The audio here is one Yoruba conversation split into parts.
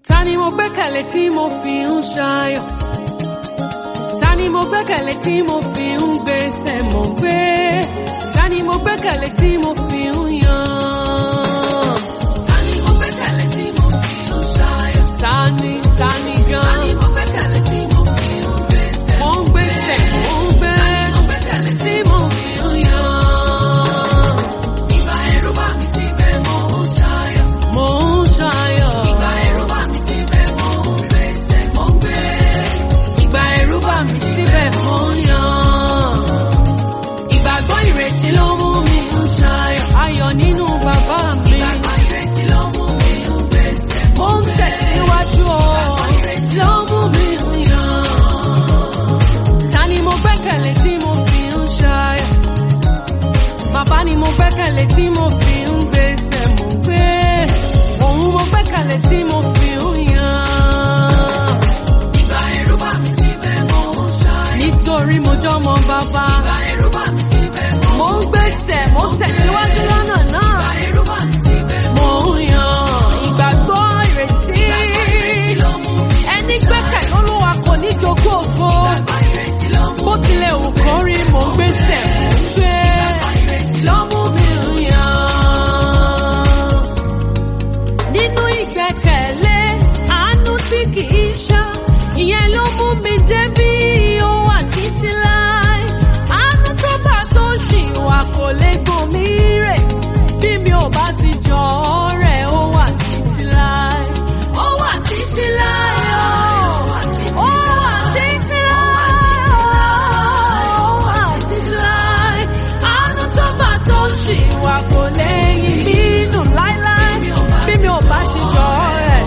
Ta ni mo gbẹ́kẹ̀lé tí mo fi ń ṣayọ̀? Ta ni mo gbẹ́kẹ̀lé tí mo fi ń gbèsè mọ̀ gbé? Ta ni mo gbẹ́kẹ̀lé tí mo fi ń yan? Ta ni mo gbẹ́kẹ̀lé tí mo fi ń ṣayọ̀? Ta ni, ta ni gan? Ta ni mo gbẹ́kẹ̀lé tí mo fi ń gbèsè? Mo ń gbèsè, mo ń gbé. Ta ni mo gbẹ́kẹ̀lé tí mo fi ń yan? Ìgbà ẹ̀rù bá mi síbẹ̀ mo ń ṣayọ̀. Mo ń ṣayọ̀. Ìgbà ẹ̀rù bá mi síbẹ̀ mo ń gbèsè, mo ń gbé. Ìgbà ẹ̀rù bá mi síbẹ̀ mo ń yan. Ìgbàgbọ́ ìrètí ló mú mi ń ṣayọ̀. Ayọ̀ nínú bàbá mi. Ìgbàgbọ́ ìrètí ló mú mi ń gbèsè. Mo ń tẹ̀síwájú o. Ìgbàgbọ́ ìrètí ló mú mi ń yan. Ta ni mo gbẹ́kẹ̀lé tí mo fi ń ṣayọ̀? Bàbá ni mo gbẹ́kẹ̀lé tí mo fi ń gbèsè mò ń gbé. Òun mo gbẹ́kẹ̀lé tí mo fi ń yan. Ìgbà ẹ̀rù bá mi síbẹ̀ mo ń ṣayọ̀. Nítorí mo jọmọ bàbá. Ìgbà ẹ̀rù bá mi síbẹ̀ mo ń Mo ń gbèsè, mo ń tẹ̀síwájú lọ́nà náà. Ìgbà ẹ̀rù bá mi síbẹ̀ mo ń yan. Ìgbàgbọ́ ìrètí. Ẹni gbẹ́kẹ̀ lólúwa kò ní jogún ògo. Bó tilẹ̀ wù kó rí mo ń gbèsè, mo ń gbé. Lọ́mú mi ń yan. Nínú ìgbẹ́kẹ̀lé, àánú tí kì í ṣá, ìyẹn ló mú mi débí ó wà títí láì. Àánú tó bá tó ṣì wà kò lè gùn mí rè. Bí mi ò bá ti jọ ọ́ rẹ̀, ó wà títí láì. Ó wà títí láì o. Ó wà títí láì o. Ó wà títí láì. Àánú tó bá tó ṣì wà kò lè yí mí nù láíláí. Bí mi ò bá ti jọ ọ́ rẹ̀.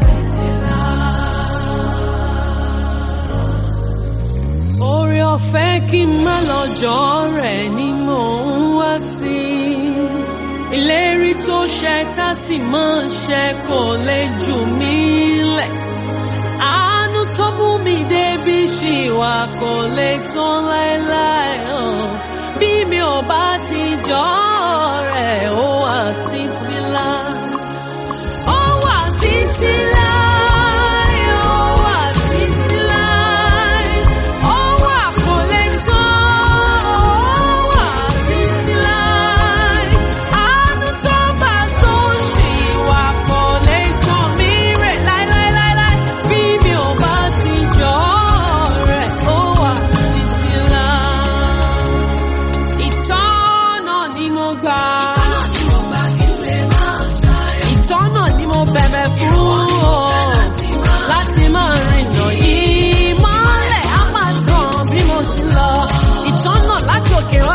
Oore ọ̀fẹ́ kí n má lọ́jọ́ rẹ̀ ni mò ń wá sí. Ìlérí tó ṣẹ tá sì máa ń ṣẹ kò lè jù mí lẹ̀. Àánú tó mú mi débi ṣì wà kò lè tán láéláé. hàn. Bí mi ò bá ti jọ rẹ̀, ó wà títí láé. Ó wà títí láé, ó wà títí láé. Ó wà kò lè tán, ó wà títí láé. Àánú tó bá tó ṣì wà kò lè tán mí rè láéláéláé. Bí mi ò bá ti jọ rẹ̀, ó wà títí láé. Ìtọ́nà ni mo gbà. Ìtọ́nà ni mo bẹ̀bẹ̀ fún o. Láti máa rìnà yìí mọ́lẹ̀ á máa tàn bí mo ti lọ. Ìtọ́nà láti òkè wá.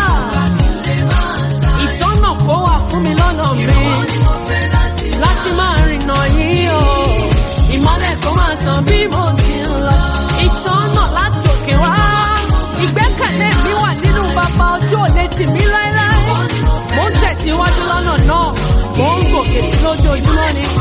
Ìtọ́nà kó wà fún mi lọ́nà mi. Láti máa rìnà yìí o. Ìmọ́lẹ̀ kó máa tàn bí mo ti lọ. Ìtọ́nà láti òkè wá. Ìgbẹ́kẹ̀lé mi wà nínú bàbá ojú òde tì mí láéláé. Mo ń tẹ̀síwájú lọ́nà náà. Mo ń gòkè sí lójoojúmọ́ ni.